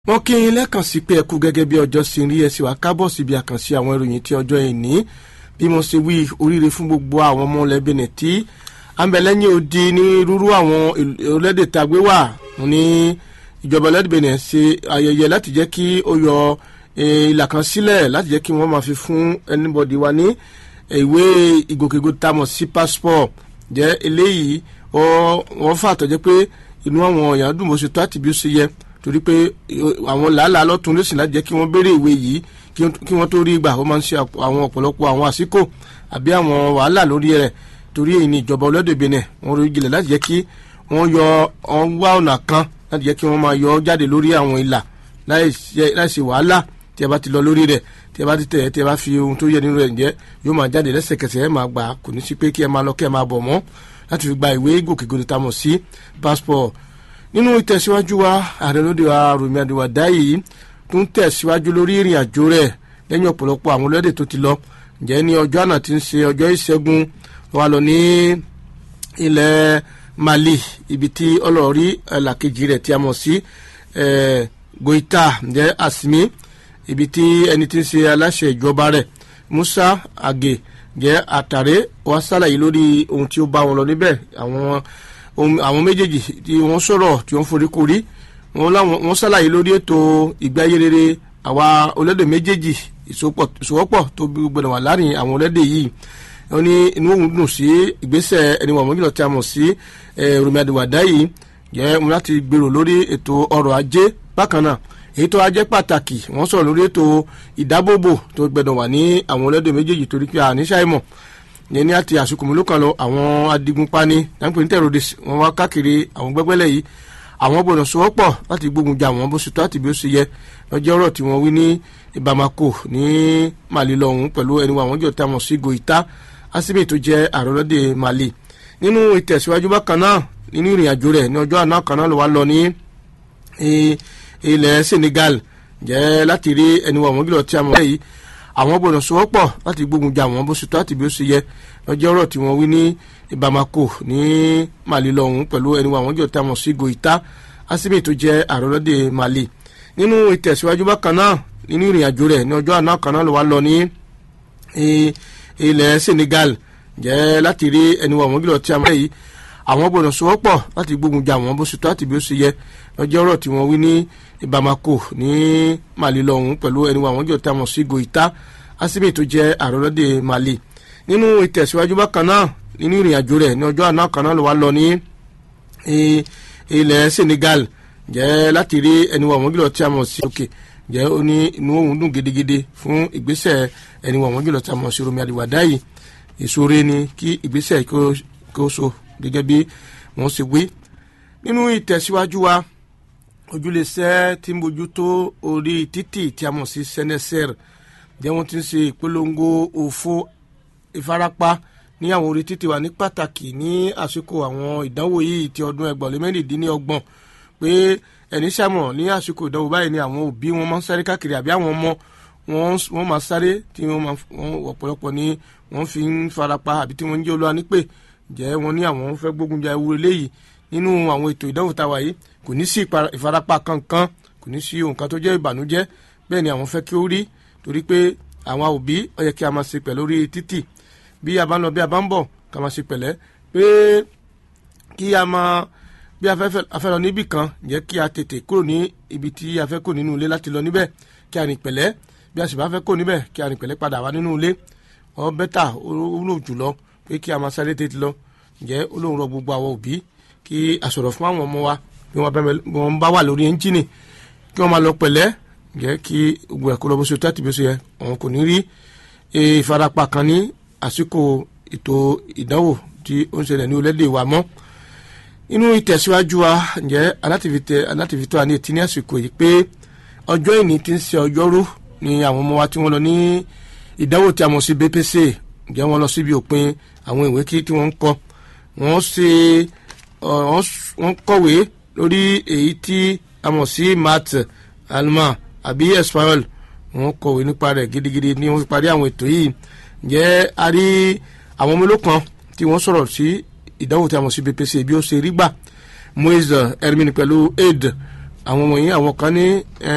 wọ́n kí yín lẹ́ẹ̀kan sí pé ẹ kú gẹ́gẹ́ bí ọjọ́ sí rí ẹ sì wá kábọ̀ síbi àkànṣe àwọn ìròyìn tí ọjọ́ ìní bí mo ṣe wí oríire fún gbogbo àwọn ọmọ lẹ́bìnrin tí àmbẹ̀lẹ́yìn odi ní rúrú àwọn orílẹ̀-èdè tàgbé wà ní ìjọba lẹ́bìnrin ṣe ayẹyẹ láti jẹ́ kí ó yọ ìlà kan sílẹ̀ láti jẹ́ kí wọ́n máa fi fún anybody wa ní ìwé ìgòkègbodò tá a mọ̀ sí passport jẹ́ eléyìí wọ́n fà tọ́jẹ́ pé inú àwọn èèyàn dùn bó ṣe tó àti bí ó ṣe yẹ torí pé àwọn làálàá lọ́tún ló sì láti jẹ́ kí wọ́n béèrè ìwé yìí kí wọ́n tó rí gbà ó máa ń ṣe àwọn ọ̀pọ̀lọpọ̀ àwọn àsìkò àbí àwọn wàhálà lórí rẹ̀ torí èyí ni ìjọba olóde Benin wọ́n rí jìnlẹ̀ láti jẹ́ kí wọ́n yọ wọ́n wá ọ̀nà kan láti jẹ́ kí wọ́n máa yọ jáde lórí àwọn ìlà láì ṣe wàhálà tí a bá ti lọ lórí rẹ̀ tí a bá ti tẹ̀ tí a bá fi ohun tó yẹ nínú rẹ̀ jẹ́ yóò máa jáde lẹ́sẹ̀kẹsẹ̀ ẹ̀ máa gbà kò ní sí pé kí ẹ máa lọ kí ẹ máa bọ̀ mọ́ láti fi gba ìwé gòkègbodò tá a mọ̀ sí passport nínú ìtẹ̀síwájú wa ààrẹ lóde wa Rọ̀mí Àdìwàdá yìí tó ń tẹ̀síwájú lórí ìrìn àjò rẹ̀ lẹ́yìn ọ̀pọ̀lọpọ̀ àwọn olóde tó ti lọ ǹjẹ́ ní ọjọ́ àná tí ń ṣe ọjọ́ ìṣẹ́gun wa lọ ní ilẹ̀ Mali ibi tí ọlọ́ọ̀rí ẹ̀làkejì rẹ̀ tí a mọ̀ sí Goita ǹjẹ́ Asimi ibi tí ẹni tí ń ṣe aláṣẹ ìjọba rẹ̀ Musa Age jẹ́ àtàrẹ wa ṣàlàyé lórí ohun tí ó bá wọn lọ níbẹ̀ àwọn àwọn méjèèjì tí wọ́n sọ̀rọ̀ tí wọ́n forí korí wọ́n ṣàlàyé lórí ètò ìgbé ayé rere àwa olédè méjèèjì ìsowọ́pọ̀ tó gbọdọ̀ wà láàrin àwọn olédè yìí wọ́n ní inú òun dùn sí ìgbésẹ̀ ẹni wọ̀n mọ́jìlọ tí a mọ̀ sí Rọ̀mí Àdìwàdá yìí jẹ́ wọn láti gbèrò lórí ètò ọrọ̀ ajé bákan náà èyí tó ajẹ́ pàtàkì wọ́n sọ̀rọ̀ lórí ètò ìdábòbò tó gbọdọ̀ wà ní àwọn olédè méjèèjì torí pé àníṣàìmọ̀ yẹn ní àti àsìkò mélòó kan lọ àwọn adigunpani dáńpé ní terrorist wọn wá káàkiri àwọn gbẹgbẹlẹ yìí àwọn gbọ́dọ̀ sowọ́pọ̀ láti gbógun jà wọ́n bó ṣe tó àti bí ó ṣe yẹ lọ́jọ́ ọ̀rọ̀ tí wọ́n wí ní Bamako ní Mali lọ́hùn pẹ̀lú ẹni wa àwọn jọ tá a mọ̀ sí Goita Asimi tó jẹ́ àròlọ́dẹ Mali nínú ìtẹ̀síwájú bákan náà nínú ìrìn àjò rẹ̀ ní ọjọ́ àná kan náà ló wá lọ ní ilẹ̀ Senegal jẹ́ láti rí ẹni wa àwọn jọ tí a mọ̀ yìí àwọn gbọ́dọ̀ sowọ́pọ̀ láti gbógun jà wọ́n bó ṣe tó àti bí ó ṣe yẹ lọ́jọ́ ọ̀rọ̀ tí wọ́n wí ní Bamako ní Mali lọ́hùn pẹ̀lú ẹni wa àwọn jọ tá a mọ̀ sí Goita Asimi tó jẹ́ àròlọ́dẹ Mali nínú ìtẹ̀síwájú bákan náà nínú ìrìn àjò rẹ̀ ní ọjọ́ àná kan náà ló wá lọ ní ilẹ̀ Senegal jẹ́ láti rí ẹni wa àwọn jọ tí a mọ̀ yìí àwọn gbọ́dọ̀ sowọ́pọ̀ láti gbógun jà wọ́n bó ṣe tó àti bí ó ṣe yẹ lọ́jọ́ ọ̀rọ̀ tí wọ́n wí ní Bamako ní Mali lọ́hùn pẹ̀lú ẹni wa àwọn jọ tá a mọ̀ sí Goita Asimi tó jẹ́ àròlọ́dẹ Mali nínú ìtẹ̀síwájú bákan náà nínú ìrìn àjò rẹ̀ ní ọjọ́ àná kan náà ló wá lọ ní ilẹ̀ Senegal jẹ́ láti rí ẹni wa àwọn jùlọ tí a mọ̀ sí òkè jẹ́ ó ní inú òun dùn gidigidi fún ìgbésẹ̀ ẹni wa àwọn jùlọ tí a mọ̀ sí Rọ̀mí Àdìwàdá yìí ìṣòro ni kí ìgbésẹ̀ kó so gẹ́gẹ́ bí wọ́n ṣe wí nínú ìtẹ̀síwájú wa ojúlẹ̀ṣẹ́ tí ń bójútó orí títì tí a mọ̀ sí seneser jẹ́ wọ́n ti ń ṣe ìpolongo òfo ìfarapa ní àwọn orí títì wa ní pàtàkì ní àsìkò àwọn ìdánwò yìí ti ọdún ẹgbọ̀n lé mẹ́rìndínlọ́gbọ̀n pé ẹni sàmọ̀ ní àsìkò ìdánwò báyìí ni àwọn òbí wọn máa ń sáré káàkiri àbí àwọn ọmọ wọn máa sáré tí wọn máa ọ̀pọ̀lọpọ̀ ni wọ́n fi ń farapa àbí tí wọ́n ń jẹ́ olúwa nípè jẹ́ wọn ní àwọn fẹ́ gbógun ja ewu eléyìí nínú àwọn ètò ìdánwò táwa yìí kò ní sí ìfarapa kankan kò ní sí ohun kan tó jẹ́ ìbànújẹ́ bẹ́ẹ̀ ni àwọn fẹ́ kí ó rí torí pé àwọn òbí ó yẹ kí a máa ṣe pẹ̀lú orí títì bí a bá ń lọ bí a bá ń bọ̀ ká máa ṣe pẹ̀lẹ́ pé kí a máa bí a fẹ́ lọ níbì kan jẹ́ kí a tètè kúrò ní ibi tí a fẹ́ kó nínú ilé láti lọ níbẹ̀ kí a rìn pẹ̀lẹ́ bí a sì bá fẹ́ kó níbẹ̀ kí a rìn pẹ̀lẹ́ padà wá nínú ilé ọ bẹ́tà ó lò jùlọ pé kí a máa sáré tètè lọ ǹjẹ́ ó lóun rọ gbogbo àwọn òbí kí a sọ̀rọ̀ fún àwọn ọmọ wa bí wọ́n bá wà lórí ẹ́ńjìnì kí wọ́n máa lọ pẹ̀lẹ́ ǹjẹ́ kí gbogbo ẹ̀kọ́ lọ bó ṣe tó àti bó ṣe yẹ àwọn kò ní rí ìfarapa kan ní àsìkò ètò ìdánwò tí ó ń ṣẹlẹ̀ ní orílẹ̀-èdè wa mọ́ inú ìtẹ̀síwájú wa ǹjẹ́ alátìfitọ́ àní etí ní àsìkò yìí pé ọjọ́ ìní ti ń ṣe ọjọ́rú ni àwọn ọmọ wa tí wọ́n lọ ní ìdánwò tí a mọ̀ sí BPC ǹjẹ́ wọ́n lọ síbi òpin àwọn ìwé kí tí wọ́n ń kọ wọ́n ṣe wọ́n kọ̀wé lórí èyí tí a mọ̀ sí math alma àbí espagnol wọ́n kọ̀wé nípa rẹ̀ gidigidi ni wọ́n fi parí àwọn ètò yìí ǹjẹ́ a rí àwọn ọmọ olókan tí wọ́n sọ̀rọ̀ sí ìdánwò tí a mọ̀ sí BPC bí ó ṣe rí gbà moise hermine pẹ̀lú aid àwọn wọ̀nyí àwọn kan ní